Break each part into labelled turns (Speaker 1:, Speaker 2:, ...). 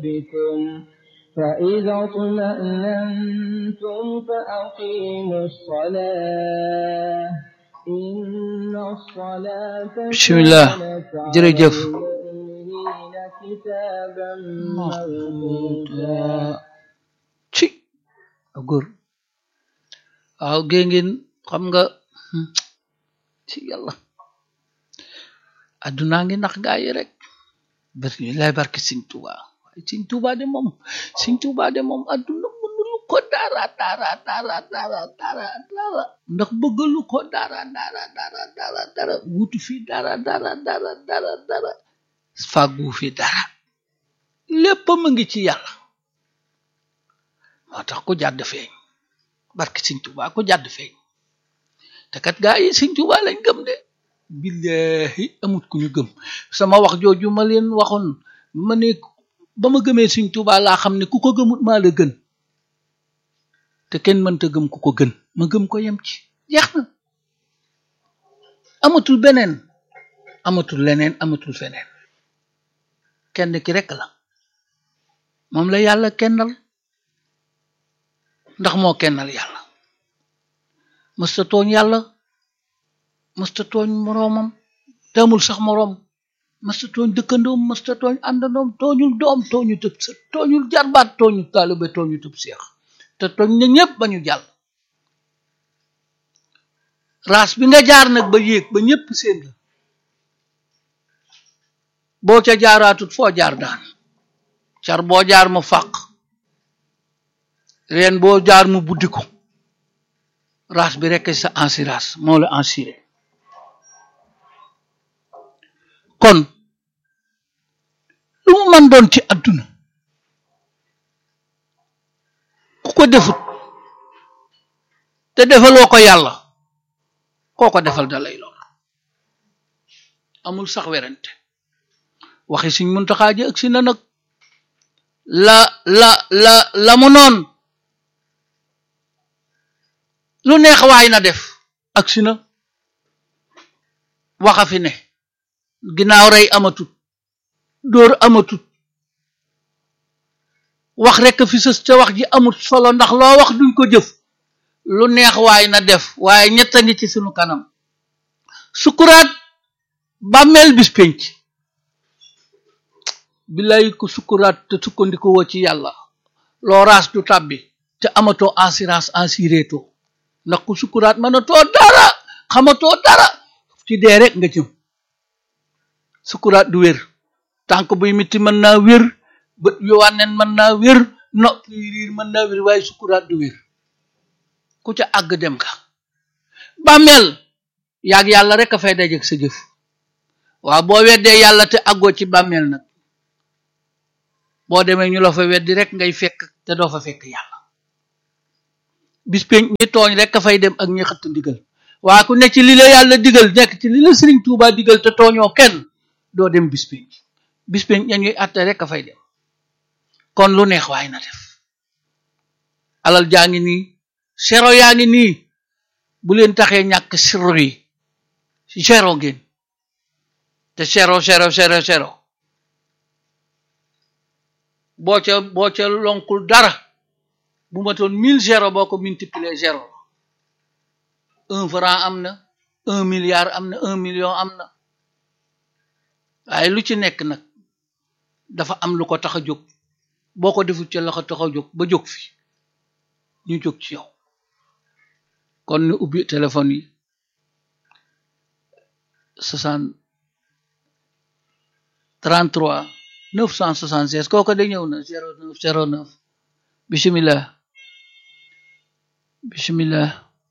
Speaker 1: بكم فإذا اطمأننتم فأقيموا الصلاة إن الصلاة
Speaker 2: بسم الله.
Speaker 1: كانت على
Speaker 2: jërëjëf.
Speaker 1: المؤمنين كتابا موقوتا
Speaker 2: ci góor waaw gée ngeen xam nga ci yàlla addunaa ngi nax gaa yi rek bari lay barke Sëñ Tuuba waaye Sëñ Tuuba de moom Sëñ Tuuba de moom adduna mënulu ko dara dara dara dara dara dara ndax bëggalu ko dara dara dara dara dara wutu fi dara dara dara dara dara fàggu fi dara lépp mu ngi ci yàlla moo tax ku jàdd feeñ barke Sëñ Tuuba ku jàdd feeñ te kat gaa yi Sëñ Tuuba lañ gëm de billahi amut ku ñu gëm sama wax jooju ma leen waxoon ma ne ba ma gëmee Sëñ Tuuba laa xam ne ku ko gëmut maa la gën te kenn mënta gëm ku ko gën ma gëm ko yem ci jeex na amatul beneen amatul leneen amatul feneen kenn ki rekk la moom la yàlla kennal ndax moo kennal yàlla mësta tooñ yàlla mësta tooñ moroomam demul sax moroom mësta tooñ dëkkandoom mësta tooñ àndandoom tooñul doom tooñu tëb sa tooñul jarbaat tooñu taalibe tooñu tëb seex te tooñ na ñépp ba ñu jàll raas bi nga jaar nag ba yéeg ba ñépp seen la boo ca jaaraatut foo jaar daan car boo jaar mu fàq reen boo jaar mu buddi ko raas bi rekk sa assurance moo la assuré kon lu mu mën doon ci adduna ku ko defut te defaloo ko yàlla koo ko defal da lay lor amul sax werante waxi Sëñ Muntaxaa ji agsi na nag la la la la mu noon lu neex waay na def agsi na waxa fi ne ginnaaw rey amatut dóor amatut wax rekk fi sës ca wax ji amut solo ndax loo wax duñ ko jëf lu neex waay na def waaye ñett a ngi ci sunu kanam sukuraat bàmmeel bis pénc billaay ko sukuraat te sukkandiku woo ci yàlla loo raas du tàbbi te amatoo assurance assurétoo ndax ku sukuraat mënatoo dara xamatoo dara ci dee rek nga jëm sukuraat du wér tànk buy miti mën naa wér bët yu wànneen mën naa wér nopp yi riir mën naa wér waaye sukuraat du wér ku ca àgg dem ka bàmmeel yaag yàlla rek a fay dajeg sa jëf waaw boo weddee yàlla te àggoo ci bàmmeel nag boo demee ñu la fa weddi rek ngay fekk te doo fa fekk yàlla bis penc ñi tooñ rek a fay dem ak ñi xëtt ndigal waa ku nekk ci li la yàlla digal nekk ci li la Sëriñ Tuubaa digal te tooñoo kenn doo dem bis penc bis penc ña ñuy atte rek a fay dem kon lu neex waay na def alal jaa ngi nii sero yaa ngi nii bu leen taxee ñàkk siro yi sero ngeen te sero sero sero sero boo ca boo ca lonkul dara bu matoon mille zéro boo ko multiplier zéro un franc am na un milliard am na un million am na waaye lu ci nekk nag dafa am lu ko tax a jóg boo ko deful ca la ko tax a jóg ba jóg fi ñu jóg ci yow kon ñu ubbi téléphone yi soixante trente trois neuf cent soixante seize kooku de ñëw na zéro neuf zéro neuf bismillah bismillah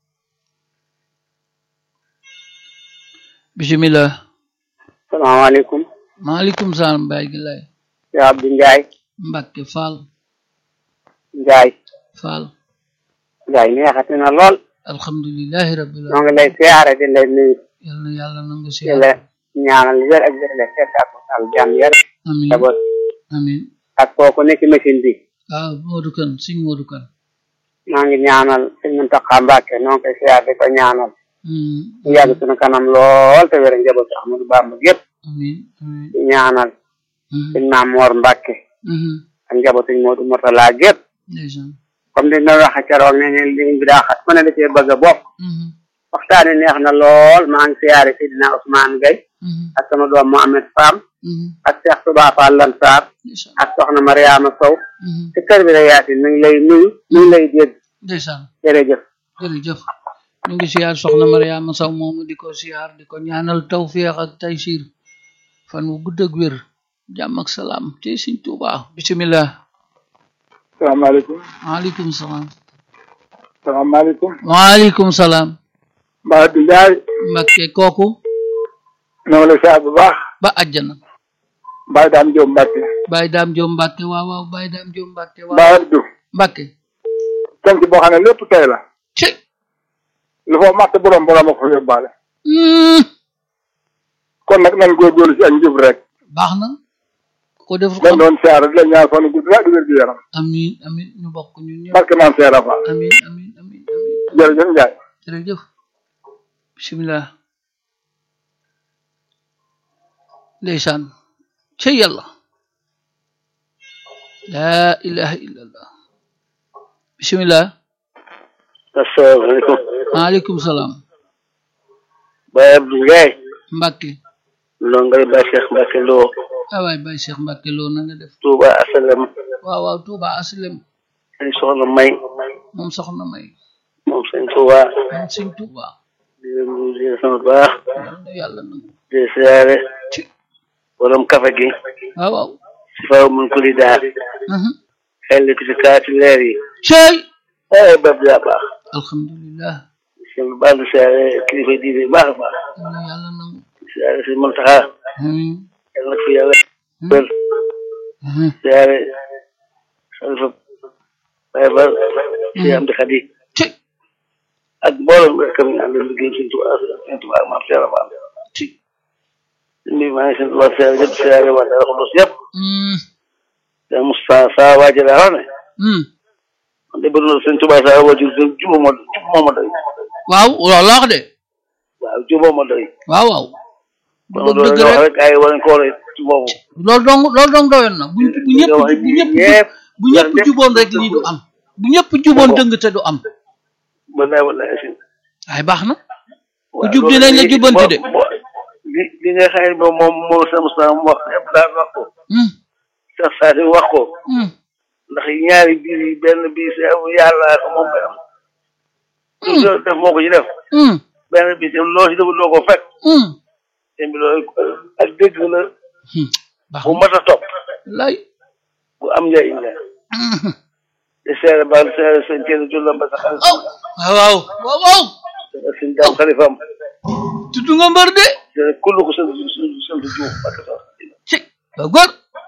Speaker 2: bismillah
Speaker 3: salaamaaleykum
Speaker 2: maaleykum salaam baay gi lay
Speaker 3: yaa Abdou Ndiaye
Speaker 2: Mbàkke Faal
Speaker 3: Ndiaye
Speaker 2: Faal
Speaker 3: Ndiaye neexati na lool
Speaker 2: alhamdulillahi rabbil
Speaker 3: ñoo ngi
Speaker 2: alamin
Speaker 3: lay siyaare di lay nuyu
Speaker 2: yal na yàlla nangu si
Speaker 3: di la ñaanal wér ak wér la fekk ak al jàmm yar
Speaker 2: amin
Speaker 3: njaboot
Speaker 2: amin
Speaker 3: ak kooku nekk machine bi
Speaker 2: waaw Modou Kane Sëñ Modou Kane
Speaker 3: maa ngi ñaanal sëñ Muntaxa Mbàkke ñoo ngi koy siyaare di ko ñaanal
Speaker 2: Hmm,
Speaker 3: mu yàgg suñu kanam lool te wér njabootu Ahmadou Bamba yépp
Speaker 2: amin amin
Speaker 3: di ñaanal
Speaker 2: Mhm,
Speaker 3: sëñ Maam Moor Mbàkke
Speaker 2: mhm,
Speaker 3: ak njabootu Modou Mourtala gépp
Speaker 2: ndeysaan
Speaker 3: comme ni nga waxe keroog ne ne liñ bi daa xat ku ne da cee bëgg a bokk
Speaker 2: Mhm,
Speaker 3: waxtaani neex na lool maa ngi siyaare Sidina Ousmane Gueye
Speaker 2: mhm,
Speaker 3: ak sama doom Mohamed Fam
Speaker 2: mhm,
Speaker 3: ak Cheikh Touba Fall Lansar
Speaker 2: ndeysaan
Speaker 3: ak soxna Mariama Sow
Speaker 2: mhm,
Speaker 3: ci kër bi la yaasin mi ngi lay nuyu mi ngi lay dégg
Speaker 2: ndeysaan
Speaker 3: jërëjëf
Speaker 2: jërëjëf ñu ngi siyaar soxna Mariama Saw moomu di ko siyaar di ko ñaanal tawféex ak taysiir fan wu gudd ak wér jàmm ak salaam ci Sëñ Tuubaa bismillah
Speaker 4: salaamaaleykum
Speaker 2: waaleykum salaam
Speaker 4: salaamaaleykum
Speaker 2: waaleykum salaam
Speaker 4: mbaa du njaay
Speaker 2: Mbakke kooku
Speaker 4: noo la saa bu baax
Speaker 2: ba àjjana
Speaker 4: mbaa daam jóob mbàkke
Speaker 2: Baye Daam Joom Mbakke waaw waaw Baye Daam Joom Mbakke waaw
Speaker 4: mbaa du
Speaker 2: Mbakke
Speaker 4: sant boo xam ne lépp tey la
Speaker 2: ci
Speaker 4: lu fa matt borom borom a ko fa yóbbaale
Speaker 2: Hmm,
Speaker 4: kon nag nañ góorgóorlu ci ak njub rek
Speaker 2: baax na ko def
Speaker 4: dañ
Speaker 2: xam
Speaker 4: doon siyaare di la ñaan fan gudd la di wér gu yaram
Speaker 2: amin amin ñu bokk ñun ñëpp
Speaker 4: barke maam seera fa
Speaker 2: amin amin amin amin
Speaker 4: jërëjëf njaay
Speaker 2: jërëjëf bismillah ndeysaan ca yàlla laa ilaha illallah bismillah
Speaker 3: asalaamaaleykum
Speaker 2: maaleykum salaam
Speaker 3: Baye Abdou Ndiaye
Speaker 2: Mbàkke
Speaker 3: ndongal Baye Cheikh Mbacke Lo
Speaker 2: ah waay Baye Cheikh Mbàkke loo na nga def
Speaker 3: Touba Asalem
Speaker 2: waaw waaw Tuuba aslem
Speaker 3: sëñ soxna May
Speaker 2: moom soxna may
Speaker 3: moom sëñ Touba
Speaker 2: moom sëñ Tuuba
Speaker 3: di leen nuyu di leen sant baax
Speaker 2: yal na yàlla nangu
Speaker 3: di siyaare
Speaker 2: ci
Speaker 3: borom kafe gi
Speaker 2: waaw waaw
Speaker 3: si faw mun ko li daal
Speaker 2: Mhm.
Speaker 3: xel ci si kaati leer yi
Speaker 2: cey
Speaker 3: ay bab daa baax
Speaker 2: alhamdulillah
Speaker 3: seen baax di siyaare kilifa diine baax a baax
Speaker 2: yal na yàlla nangu
Speaker 3: siyaare si Muntaxa
Speaker 2: amin
Speaker 3: yal na fi yàlla wér
Speaker 2: Mhm.
Speaker 3: siyaare xalifa Baye Ba si am di xadi
Speaker 2: ci
Speaker 3: ak mboolem rek kam ñu ànd liggéey sëñ Tuubaa sëñ Tuubaa maam Seera Faal
Speaker 2: ci
Speaker 3: mbi maa ngi sant waa siyaare yëpp siyaare waa Daaru Xudoos yëpp
Speaker 2: Mm.
Speaker 3: te Moussa saa waaji daa wax ne
Speaker 2: Mm.
Speaker 3: man de bëgg na sëñ Tuubaa saa waajur juba ma juba moo ma doy
Speaker 2: waaw loolu la wax de
Speaker 3: waaw juba ma doy
Speaker 2: waaw waaw bu
Speaker 3: kon
Speaker 2: doon
Speaker 3: loolu
Speaker 2: dëgg
Speaker 3: la wax
Speaker 2: rek
Speaker 3: rek ay war nañ ko war a ci boobu
Speaker 2: loolu dong loolu dong doyoon na bu bu ñëpp bu ñëpp
Speaker 3: ñëpp
Speaker 2: bu ñëpp juboon rek lii du am bu ñëpp juboon dëng te du am
Speaker 3: wallaay wallaay si
Speaker 2: ay baax na
Speaker 3: waaw
Speaker 2: jub dinañ la jubbanti de.
Speaker 3: bo- bo- li li nga xam ne moom moom moo sama sama wax yëpp daal wax ko
Speaker 2: Mm.
Speaker 3: sax saa si wax ko
Speaker 2: Mm.
Speaker 3: ndax ñaari biir yi benn bii si yàlla ko moom koy am lu loolu def moo ko ci def
Speaker 2: Mm.
Speaker 3: benn bii tam loo si deful doo ko fekk
Speaker 2: Mm.
Speaker 3: te bi loolu ak dégg la
Speaker 2: Hmm. baax
Speaker 3: bu
Speaker 2: na
Speaker 3: mat a topp
Speaker 2: lay
Speaker 3: bu am njëriñ la
Speaker 2: Mm.
Speaker 3: te seere baal seere seen kenn jullam ba sax
Speaker 2: oh waaw waaw waaw waaw
Speaker 3: ak seen daam xalifam
Speaker 2: tudd nga mbër de
Speaker 3: te kullu ko sant sant Juuf ak sax
Speaker 2: ci waaw góor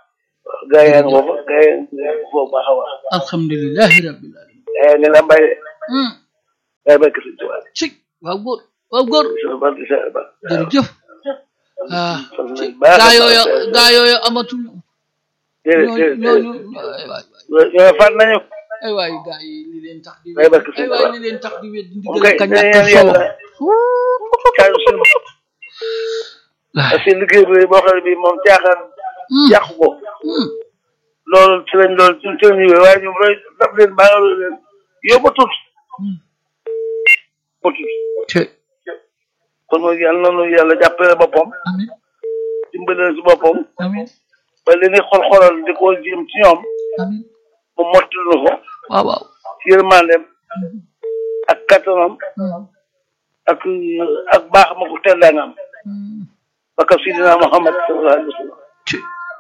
Speaker 3: gaa yaa ngi foofu gaa yaa ngi foofu baax a wax
Speaker 2: alhamdulilahi rabbil alamin
Speaker 3: gaa yaa ngi la mbay de
Speaker 2: Mm.
Speaker 3: gaa barke sëñ Tuubaa
Speaker 2: ci waaw góor waaw góor
Speaker 3: sama barke seere ba
Speaker 2: jërëjëf ah
Speaker 3: sant
Speaker 2: ci
Speaker 3: nañ baax a
Speaker 2: gaa
Speaker 3: baax.
Speaker 2: yooyu gaa yooyu amatuñu
Speaker 3: déedéet
Speaker 2: ñooñu
Speaker 3: déedéet
Speaker 2: ñooñu
Speaker 3: déedéet
Speaker 2: ay waay
Speaker 3: ñoo fan nañu
Speaker 2: ay waay gaa yi li leen tax di
Speaker 3: Ay, barke
Speaker 2: ay
Speaker 3: Sëñ
Speaker 2: waay
Speaker 3: Tuubaa.
Speaker 2: li leen tax di wéet di
Speaker 3: moom
Speaker 2: ndigal
Speaker 3: kay
Speaker 2: ka
Speaker 3: dañuy
Speaker 2: ñàkk
Speaker 3: ñaan
Speaker 2: solo
Speaker 3: yàlla kaay suñu parce que liggéey bi boo xam ne bii moom caaxaan
Speaker 2: Mm.
Speaker 3: yàqu ko
Speaker 2: Mm.
Speaker 3: loolu ci lañ loolu ci ci lañ waaye ñoom roy daf leen baax leen yóbbatut
Speaker 2: Mm.
Speaker 3: yóbbatut
Speaker 2: te
Speaker 3: kon mooy yàlla noonu yàlla jàppale boppam
Speaker 2: amin
Speaker 3: dimbale si boppam
Speaker 2: amin
Speaker 3: ba li ñuy xol-xolal di ko jëm ci ñoom
Speaker 2: amin
Speaker 3: mu mottali ko
Speaker 2: waaw waaw
Speaker 3: ci yërmandeem
Speaker 2: Mm.
Speaker 3: ak kattanam
Speaker 2: Mm.
Speaker 3: ak ak baax ma ko tellaangam
Speaker 2: Mm.
Speaker 3: ba ka sidina Muhammad sallallahu alayhi wa sallam
Speaker 2: te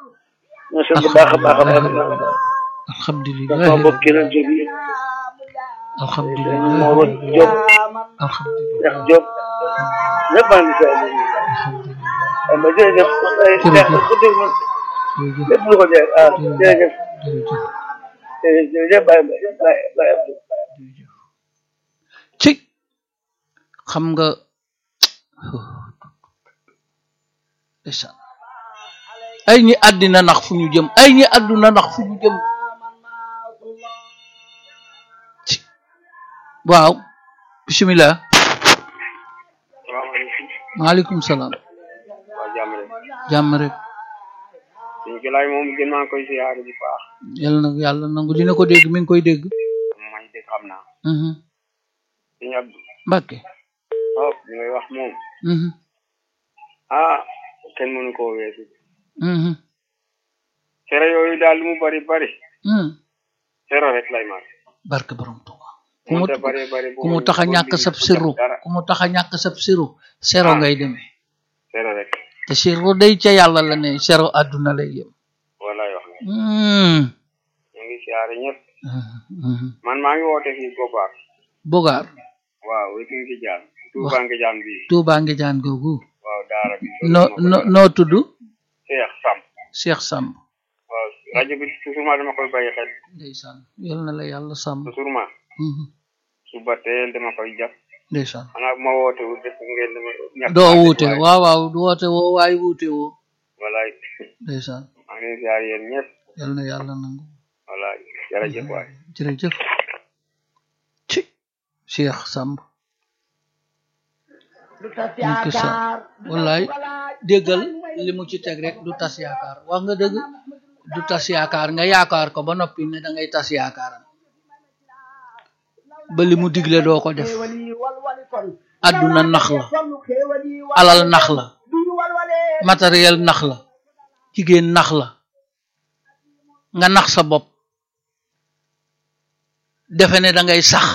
Speaker 3: ñu sant baax a baax a baax
Speaker 2: alhamdulilah
Speaker 3: sama mbokk keneen jóg yi
Speaker 2: alhamdulilah
Speaker 3: Mooro Diop
Speaker 2: alhamdulilah
Speaker 3: Cheikh Diop ñëpp maa ngi saa ay ma jërëjëf ay neex na ko dégg man
Speaker 2: jërëjëf
Speaker 3: lépp lu ko jeex ah jërëjëf
Speaker 2: jërëjëf
Speaker 3: jërëjëf jërëjëf Baye Baye Baye Abdou
Speaker 2: ci xam nga ndeysaan ay ñi àddina nax fu ñu jëm ay ñi àdduna nax fu ñu jëm ci waaw bismillah
Speaker 5: salaamaaleykum
Speaker 2: maaleykum salaam
Speaker 5: waa jàmm rek
Speaker 2: jàmm rek
Speaker 5: suñu jolaay moom gën maa koy siyaare bu baax
Speaker 2: yàlla na yàlla nangu dina ko dégg mi ngi koy dégg
Speaker 5: may dégg xam naa
Speaker 2: mhm
Speaker 5: suñu Abdou
Speaker 2: Mbàkke
Speaker 5: waaw li ngay wax moom
Speaker 2: mhm
Speaker 5: ah kenn mënu koo weesu
Speaker 2: mhm
Speaker 5: cere yooyu daal lu mu bari bari
Speaker 2: mhm
Speaker 5: cere rek lay mar
Speaker 2: barke borom Tuuba ku mu
Speaker 5: moo tax bari bari
Speaker 2: ku mu tax a ñàkk sab siru
Speaker 5: dara
Speaker 2: ku mu tax a ñàkk sab siru sero
Speaker 5: Ah.
Speaker 2: ngay demee
Speaker 5: cere rek
Speaker 2: te siru day ca yàlla la ne sero àdduna lay yem
Speaker 5: walaay wax nga
Speaker 2: mhm
Speaker 5: ñu ngi siyaare ñëpp
Speaker 2: mhm
Speaker 5: man maa ngi woote fii Gobaar
Speaker 2: Bogaar
Speaker 5: waaw wéki ngi jaan Tuuba ngi jaan bi
Speaker 2: Tuuba ngi jaan googu
Speaker 5: waaw daara bi
Speaker 2: no no noo tudd
Speaker 5: Cheikh Sam
Speaker 2: Cheikh Samb
Speaker 5: waaw rajo bi toujours ma dama koy bàyyi xel
Speaker 2: ndeysaan yal na la yàlla sàmm
Speaker 5: toujours ma
Speaker 2: mhm
Speaker 5: suba teel dama koy jàpp
Speaker 2: ndeysaan
Speaker 5: xanaa bu ma woote wu def ngeen dama ñàkk
Speaker 2: doo
Speaker 5: maa dégg
Speaker 2: wuute
Speaker 5: waaye
Speaker 2: waaw waaw du woote woo waaye wuute woo
Speaker 5: walaay
Speaker 2: ndeysaan
Speaker 5: maa ngi leen siyaare yéen ñëpp
Speaker 2: yal na yàlla nangu
Speaker 5: walaay jërëjëf waay
Speaker 2: jërëjëf ci Cheikh Samb ñu ko sa wallaay déggal li mu ci teg rek du tas yaakaar wax nga dëgg du tas yaakaar nga yaakaar ko ba noppi ne da ngay tas yaakaaram ba li mu digle doo ko def àdduna nax la alal nax la matériel nax la jigéen nax la nga nax sa bopp defe ne da ngay sax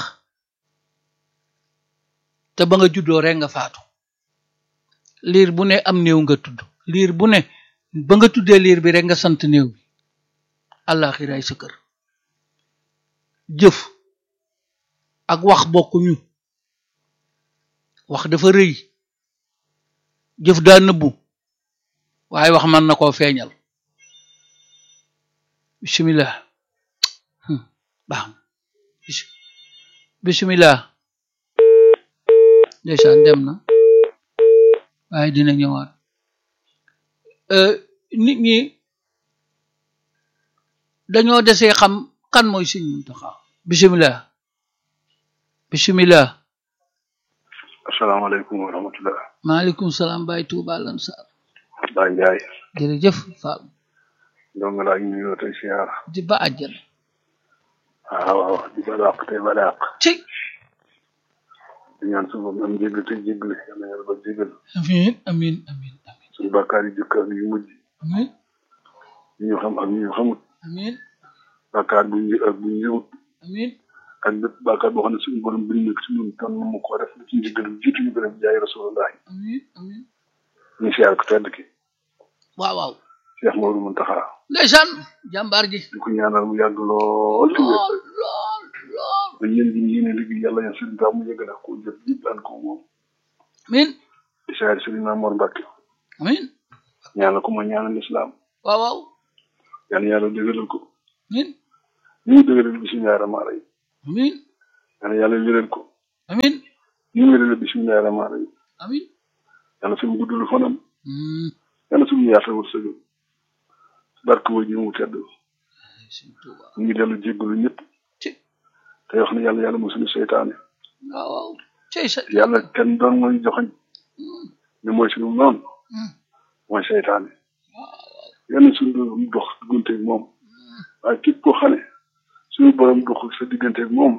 Speaker 2: te ba nga juddoo rek nga faatu liir bu ne am néew nga tudd liir bu ne ba nga tuddee liir bi rek nga sant néew bi àllaaxiraay sa kër jëf ak wax bokkuñu wax dafa rëy jëf daa nëbbu waaye wax mën na koo feeñal bismillah Hmm, baax na Bis- bismillah ndeysaan dem na waaye dina ñëwaat Euh, nit ñi dañoo desee xam kan mooy Sëñ Muntaxa bismillah bismillah
Speaker 4: asalaamaaleykum wa rahmatullah
Speaker 2: maaleykum salaam Baay Tuuba Lansar
Speaker 4: Baay Njaay
Speaker 2: jërëjëf Fall
Speaker 4: ndonga laa ñu nuyoo tey siyaar
Speaker 2: di ba àjjana
Speaker 4: waaw waaw di ba dàq tey ba dàq
Speaker 2: ci
Speaker 4: di ñaan suba am jéggal te jéggal yàlla yàlla ba jéggal
Speaker 2: amin amin amin amin
Speaker 4: suñu bàkkaar yi jëkk ak yu mujj
Speaker 2: amin
Speaker 4: yi ñu xam ak yi ñu xamut
Speaker 2: amin
Speaker 4: bàkkaar bu ñu ak bu ñu yëwut
Speaker 2: amin
Speaker 4: ak bépp bàkkaar boo xam ne suñu borom bind na ko ci ñun tan mu ko def ci njëggal jiitu ñu ko def jaay rasulullah
Speaker 2: amin amin
Speaker 4: ñu siyaar ko tedd ki
Speaker 2: waaw waaw
Speaker 4: Cheikh Maodo Muntaxa
Speaker 2: ndeysaan jàmbaar ji
Speaker 4: di ko ñaanal mu yàgg lool ci wér
Speaker 2: lool lool lool
Speaker 4: ba ñeen gi yéene liggéey yàlla yan sëriñ Tuubaa mu yëgale ko jëf yëpp daan ko moom
Speaker 2: amin
Speaker 4: di siyaar sëriñ Mamoor Mbàkke
Speaker 2: amin
Speaker 4: ñaanal ko ma ñaanal lislaam
Speaker 2: waaw waaw
Speaker 4: yàlla yàlla dëgëral ko
Speaker 2: amin
Speaker 4: ni mu dëgëral bisimilahi rahmaani rahim
Speaker 2: amin
Speaker 4: yàlla yàlla wéral ko
Speaker 2: amin
Speaker 4: ni mu wéral bisimilahi rahmaani rahim
Speaker 2: amin
Speaker 4: yàlla suñu guddul fanam
Speaker 2: Hmm,
Speaker 4: yàlla suñu yaatal wërsëgam barke woo ji mu tedd
Speaker 2: Sëñ Tuuba
Speaker 4: ñu ngi dellu jéggalu ñëpp
Speaker 2: ci
Speaker 4: te wax ne yàlla yàlla mosuñu seytaane
Speaker 2: waaw waaw cey sa
Speaker 4: yàlla kenn doon mooy joxoñ ne mooy suñu noonu
Speaker 2: Hmm,
Speaker 4: mooy seytaane yàlla suñu doon dox digganteeg moom waaye képp koo xam ne suñu borom dox sa digganteeg moom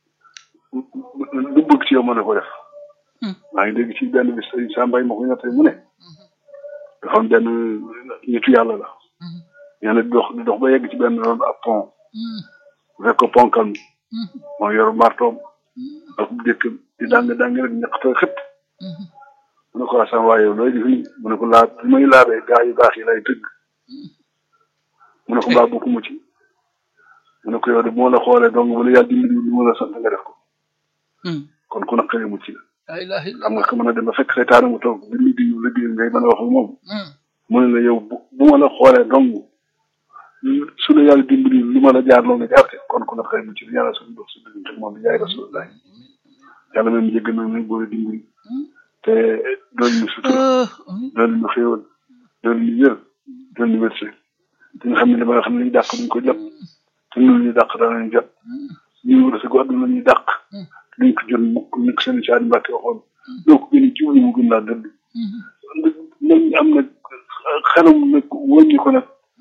Speaker 4: lu bëgg ci yow mën na ko def
Speaker 2: Hmm.
Speaker 4: maa ngi dégg ci benn bis sëñ Sambay ma ko ñettee mu ne dafa am benn nitu yàlla la
Speaker 2: hmm,
Speaker 4: nee na di dox di dox ba yegg ci benn ron ab pont
Speaker 2: hmm,
Speaker 4: bu fekk ko ponkal mi
Speaker 2: hmm,
Speaker 4: moo yor martoom ak dëkkam di dàng dàng rek ñaqta xëpp
Speaker 2: hmm,
Speaker 4: mu ne ko asam waaye yow looy def nii mu ne ko laab li may laabee gaa yu baax yi lay tëgg mu ne ko mbaa bokkuma ci mu ne ko yow de moo la xoolee donc bu la yàlla dimbali li mu la sant nga def ko
Speaker 2: hmm.
Speaker 4: kon ku naqaree mucc la
Speaker 2: la ilaha
Speaker 4: xam
Speaker 2: illallah
Speaker 4: nga ko mën a dem ba fekk seytaane mu toog bi mu di liggéey ngay mën a wax ak moom
Speaker 2: Hmm,
Speaker 4: mu ne la yow bu bu ma la xoolee dong su la yàlla dimbali lu ma la jaar loo nga jaar te kon ku naqaree mucc la yàlla suñu dox si diggante ak moom bi yaay rasulullah yàlla même jégg na nañ boole dimbali te doon ñu sutura
Speaker 2: ah, amin
Speaker 4: doon ñu xéewal doon ñu wér doon ñu wërsëg te nga xam ne dama xam ne ñu dàq duñ ko jot te ñun ñu dàq daanañ jot ñu wërsëgu àdduna ñu dàq duñ ko jot mukk ni ko seen saani mbàkke waxoon doo ko gën a jiwlu mu gën laa dëdd
Speaker 2: Hmm,
Speaker 4: nañ am nag xelum nag wàññi ko nag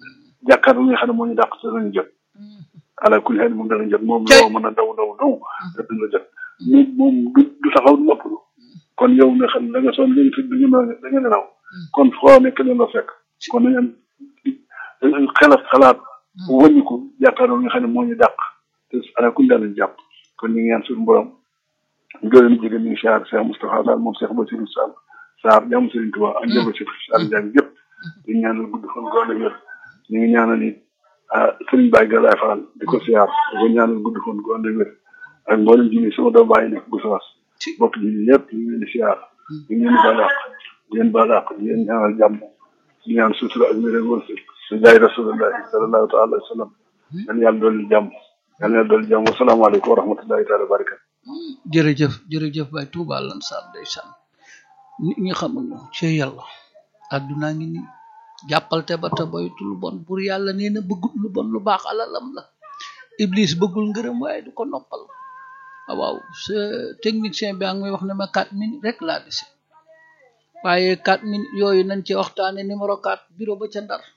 Speaker 4: jàkkaarloo li nga xam ne moo ñu dàq te danañ jot ala kulli xel moom danañ jot moom
Speaker 2: Tey.
Speaker 4: loo mën a daw daw daw te dina jot moom moom du du taxaw du noppalu kon yow nga xam ne da nga sonn léegi fi da nga da nga nelaw kon foo nekk leen la fekk kon da ngeen xelat xalaat wàññi ko jàkkaarloo li nga xam ne moo ñu dàq te ala kulli danañ jàpp kon ñu ngi ñaan suñu borom gërëm jigéen ñi siyaar Cheikh Moustapha Sall moom Cheikh Bassirou Sall Sarr jàmm Serigne Touba ak jëba Cheikh Sall Diagne yëpp di ñaanal gudd fan goone wér ñu ngi ñaanal it ah Serigne Baye Galaye Fall di ko siyaar di ko ñaanal gudd fan goone wér ak mboolem ji sama doom bàyyi nekk bu sawas bokk ji ñëpp ñu ngi leen di siyaar ñu ngi leen di baal àq di leen baal àq di leen ñaanal jàmm di ñaan sutura ak wér ak wërsëg su jaay rasulullahi sallallahu taala alayhi wa sallam yal yàlla dolli jàmm yal yàlla dolli jàmm wasalaamaaleykum wa rahmatullahi taala wa barakatu
Speaker 2: jërëjëf jërëjëf bay Touba lan sar ndeysaan nit ñi xamuñu ci yàlla àdduna ngi ni jàppal te ba te boytu lu bon bur yàlla nee na bëggul lu bon lu baax alalam la iblis bëggul ngërëm waaye du ko noppal ah waaw sa technicien bi ngi may wax ne ma 4 minutes rek laa dese waaye 4 minutes yooyu nañ ci waxtaane numéro 4 bureau ba ca ndar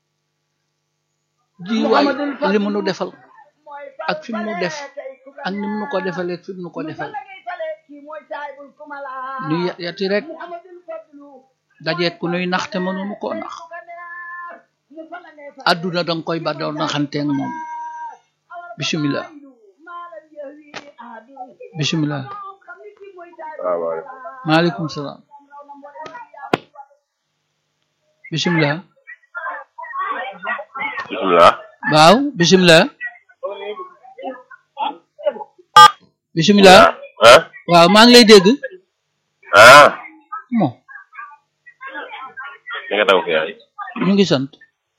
Speaker 2: ji waay li mu nu defal ak fi mu nu def ak ni mu nu ko defalee ak fi mu nu ko defal ñu ya- yati rek dajeet ku nuy nax te mënuñu koo nax àdduna danga koy ba doon naxanteeg moom bisimilah bisimilah
Speaker 6: waaw waaw
Speaker 2: maaleykum salaam bisimilah
Speaker 6: bisimilah
Speaker 2: waaw bisimilah bisimilah
Speaker 6: ah
Speaker 2: waaw maa ngi lay dégg
Speaker 6: ah
Speaker 2: bon
Speaker 6: li nga taw fi yaay
Speaker 2: ñu ngi sant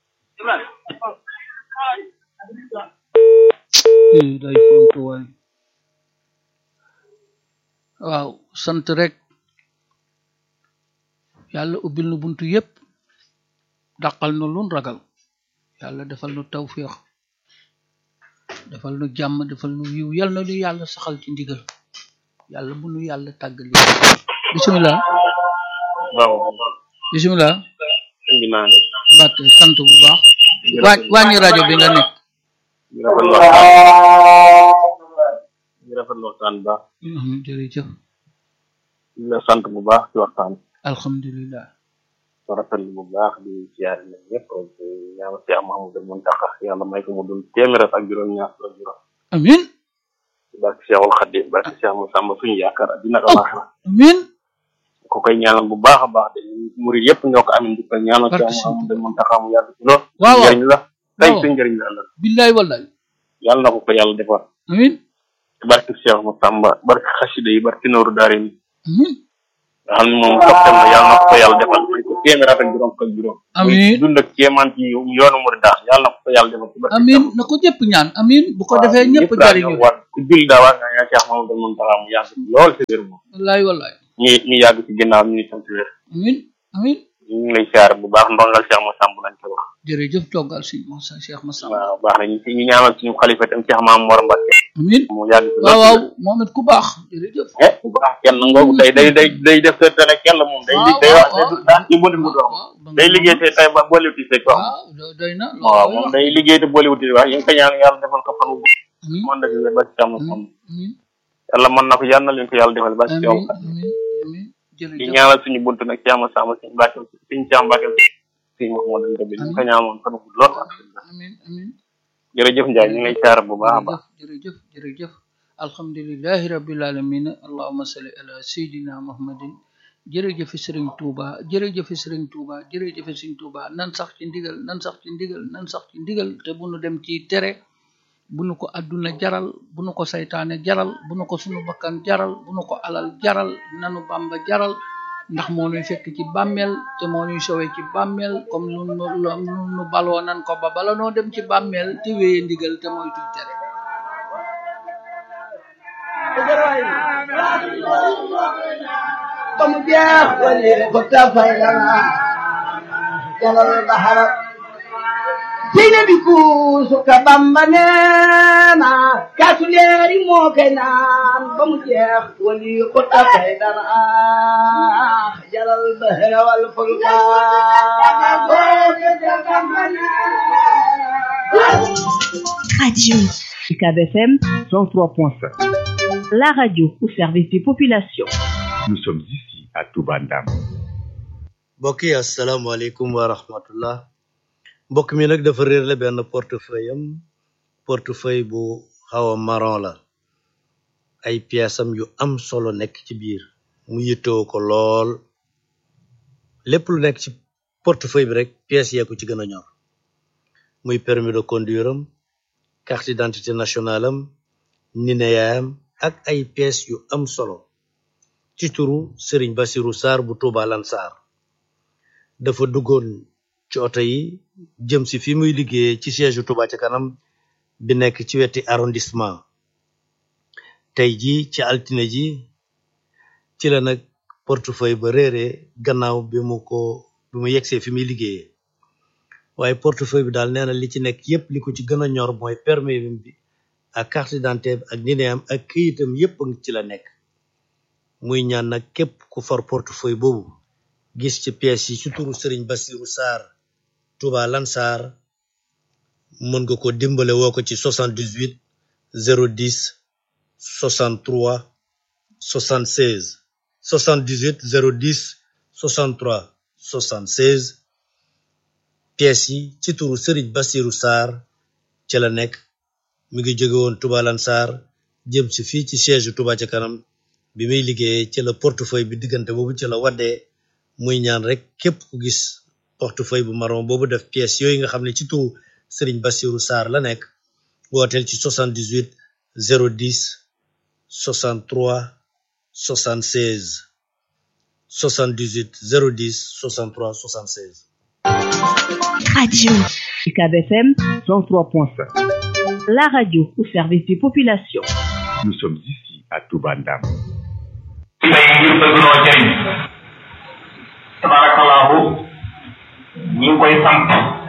Speaker 2: Ih, day fontu waay waaw sant rek yàlla ubbil nu buntu yépp dàqal nu lun ragal yàlla defal nu tawféex defal nu jàmm defal nu yiw yal na nu yàlla saxal ci ndigal yàlla bu nu yàlla tàggali bisimilah
Speaker 6: waaw
Speaker 2: bisimilah
Speaker 6: indi naa ne
Speaker 2: Mbàkke sant bu baax waa wàññi rajo bi nga nekk
Speaker 6: ñu rafetlu waxtaan ñu rafetlu waxtaan bu baax
Speaker 2: Mhm, jërëjëf
Speaker 6: ñu la sant bu baax ci waxtaan
Speaker 2: alhamdulilah
Speaker 6: ko rafetlu bu baax di siyaare na ñëpp rek di ñaan Cheikh Mahamadou Muntaxa yàlla may ko mu dul téeméer ak juróom ñaar ak juróom
Speaker 2: amin
Speaker 6: ci barke Cheikhul Khadim barke Cheikh Moussa suñu yaakaar ak dina ko laaxira
Speaker 2: amin
Speaker 6: ko koy ñaanal bu baax a baax de murid yëpp ñoo ko amin di ko ñaanal
Speaker 2: Barke
Speaker 6: Cheikh
Speaker 2: Sëñ
Speaker 6: Mahamadou Muntaxa mu yàgg ci lool
Speaker 2: waaw waaw.
Speaker 6: njëriñ la tey
Speaker 2: waaw.
Speaker 6: suñ njëriñ la ëllëg
Speaker 2: billaay wallaay
Speaker 6: yàlla na ko ko yàlla defar
Speaker 2: amin
Speaker 6: ci barke Cheikh Moussa barke xasida yi barke nooru daare ni
Speaker 2: amin
Speaker 6: nga xam ne moom soppeem la yàlla na ko ko yàlla defal may ko téeméer ak juróom ak juróom
Speaker 2: Amiin.
Speaker 6: muy dund ak kéemaan ci yoonu murid daal yàlla na ko ko yàlla defal ci barke
Speaker 2: amin na ko ñëpp ñaan amin bu ko defee ñëpp jariñu
Speaker 6: war ku jul daa war nga ñaan Cheikh Mahamadou Muntaxa mu yàgg ci lool ci wér moom
Speaker 2: wallaay wallaay
Speaker 6: ñi ñi yàgg ci ginnaaw ñu sant wér
Speaker 2: amin amin
Speaker 6: ñu ngi lay siyaare bu baax ndongal Cheikh Moussa bu lañ ko wax
Speaker 2: jërëjëf toggal si Moussa Cheikh Massa
Speaker 6: waaw baax na ñu ñu ñaanal suñu xalifa tam Cheikh Maam Mor Mbacke
Speaker 2: amin
Speaker 6: mu yàgg ci
Speaker 2: waaw waaw
Speaker 6: lool
Speaker 2: moom it ku baax jërëjëf
Speaker 6: eh bu baax kenn ngoogu day day day day def te te kenn la moom day
Speaker 2: waaw
Speaker 6: day wax
Speaker 2: waaw
Speaker 6: day daa ci bënd mu dox
Speaker 2: waaw ba nga-
Speaker 6: day liggéey te tay ba boolewuti say ko
Speaker 2: waaw do- doy na
Speaker 6: waaw
Speaker 2: loolu
Speaker 6: moom
Speaker 2: wax
Speaker 6: day liggéey te boolewuti wax yéen ko ñaan yàlla defal ko fan wu
Speaker 2: amin
Speaker 6: mën na fi wér ba ci am
Speaker 2: amin amin
Speaker 6: yàlla mën na ko yàlla na leen ko yàlla defal ba ci yow
Speaker 2: amin amin amin
Speaker 6: di
Speaker 2: jërëjëf
Speaker 6: ñaanal suñu buntu nag Cheikh Moussa ma suñu Mbacke suñu Cheikh Mbacke suñu Mouhamadou Ndebe ñu ko ñaanoon fan wu lool
Speaker 2: amin amin
Speaker 6: jërëjëf Ndiaye ñu ngi lay siyaare bu baax a baax
Speaker 2: jërëjëf jërëjëf jërëjëf alhamdulillahi rabbil alamin allahumma salli ala sayidina muhammadin jërëjëf sëriñ Touba jërëjëf sëriñ Touba jërëjëf sëriñ Touba nan sax ci ndigal nan sax ci ndigal nan sax ci ndigal te bu nu dem ci tere bu nu ko adduna jaral bu nu ko saytaane jaral bu nu ko sunu bakkan jaral bu nu ko alal jaral nanu bamba jaral ndax moo nuy fekk ci bàmmeel te moo nuy sowe ci bàmmeel comme nu nu nu nu baloo nan ko ba bala noo dem ci bàmmeel te wéye ndigal te mooy tuy tere
Speaker 1: ba mu jeex wali ko tafay lana jalal bahara seyna bi kuusu ka bamba neena kaasu leeri moo kay naan ba mu jeex wali xutta kay dara jalal bahra wal fulka
Speaker 7: Radio UCAB FM 103.5. La radio au service des populations.
Speaker 8: Nous sommes ici à Toubandam.
Speaker 9: mbokk yi asalaamaaleykum wa rahmatullah mbokk mi nag dafa réer la benn portefeuille am portefeuille bu xaw a marron la ay pièces am yu am solo nekk ci biir mu yittewoo ko lool lépp lu nekk ci portefeuille bi rek pièces yee ko ci gën a ñor muy permis de conduire am carte d'identité nationale am nineyaayam ak ay pièces yu am solo ci turu Serigne Bassirou Sarr bu Touba Lansar dafa duggoon ci oto yi jëm si fi muy liggéeyee ci siège Touba ca kanam bi nekk ci weti arrondissement tey ji ci altine ji ci la nag portefeuille ba réeree gannaaw bi mu ko bi mu yegsee fi muy liggéeyee waaye portefeuille bi daal nee na li ci nekk yépp li ko ci gën a ñor mooy permis bi ak carte d'identité ak nineam ak këyitam yépp a ngi ci la nekk muy ñaan nag képp ku for portefeuille boobu gis ci pièces yi ci turu Serigne Bassirou Sarr Touba Lansar mën nga ko dimbale woo ko ci 78 010 63 76 78 010 63 76 pièces yi ci turu Serigne Bassirou Sarr ci la nekk mi ngi jóge woon Touba Lansar jëm si fii ci siège Touba ca kanam bi muy liggéeyee ci la portefeuille bi diggante boobu ci la waddee muy ñaan rek képp ku gis portefeuille bu marron boobu def pièces yooyu nga xam ne ci turu Serigne Bassirou Sarr la nekk wooteel ci 78 010 63 76 78 010 63 76
Speaker 7: Radio UCAB FM 103.5. La radio au service des populations.
Speaker 8: Nous sommes ici à Toubandam.
Speaker 10: tey ngir bëgg noo jëriñ tabarakallahu ñi ngi koy sant